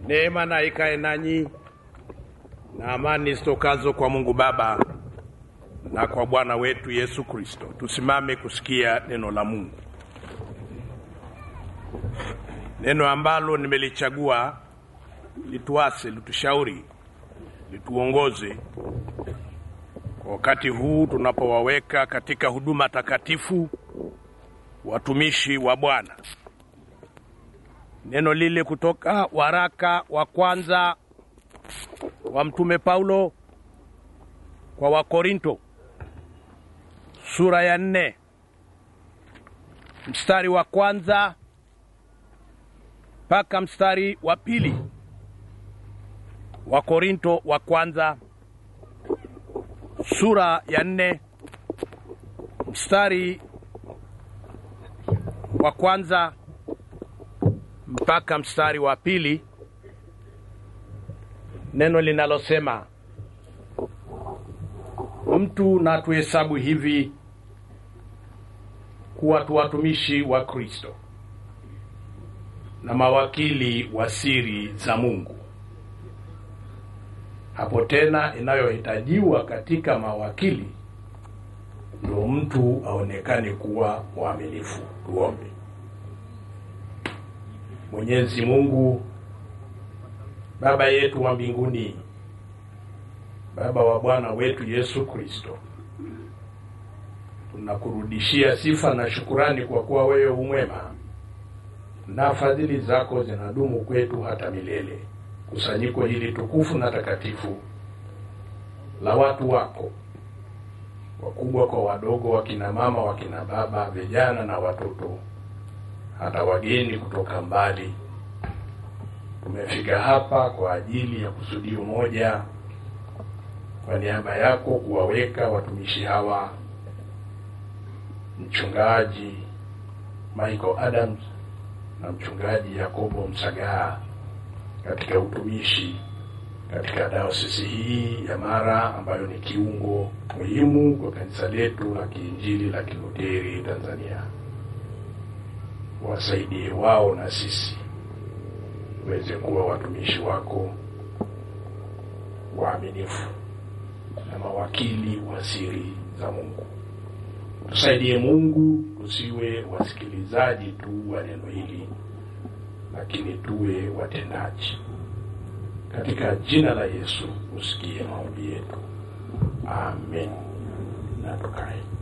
Neema na ikae nanyi na amani zitokazo kwa Mungu Baba na kwa Bwana wetu Yesu Kristo. Tusimame kusikia neno la Mungu, neno ambalo nimelichagua lituase, litushauri, lituongoze kwa wakati huu tunapowaweka katika huduma takatifu watumishi wa Bwana. Neno lile kutoka waraka wa kwanza wa Mtume Paulo kwa Wakorinto sura ya nne mstari wa kwanza mpaka mstari wa pili. Wakorinto wa kwanza sura ya nne mstari wa kwanza mpaka mstari wa pili, neno linalosema mtu na tuhesabu hivi kuwa tu watumishi wa Kristo na mawakili wa siri za Mungu. Hapo tena inayohitajiwa katika mawakili ndio mtu aonekane kuwa mwaminifu. Tuombe. Mwenyezi Mungu Baba yetu wa mbinguni, Baba wa Bwana wetu Yesu Kristo, tunakurudishia sifa na shukurani kwa kuwa wewe umwema na fadhili zako zinadumu kwetu hata milele. Kusanyiko hili tukufu na takatifu la watu wako wakubwa kwa wadogo, wakina mama, wakina baba, vijana na watoto, hata wageni kutoka mbali, tumefika hapa kwa ajili ya kusudio moja, kwa niaba yako kuwaweka watumishi hawa, mchungaji Michael Adams na mchungaji Yakobo Msagaa katika utumishi katika dayosisi hii ya Mara ambayo ni kiungo muhimu kwa kanisa letu la Kiinjili la Kiluteri Tanzania. Wasaidie wao na sisi tuweze kuwa watumishi wako waaminifu na mawakili wa siri za Mungu. Tusaidie Mungu, tusiwe wasikilizaji tu wa neno hili, lakini tuwe watendaji. Katika jina la Yesu usikie maombi yetu, amen. Na tukae.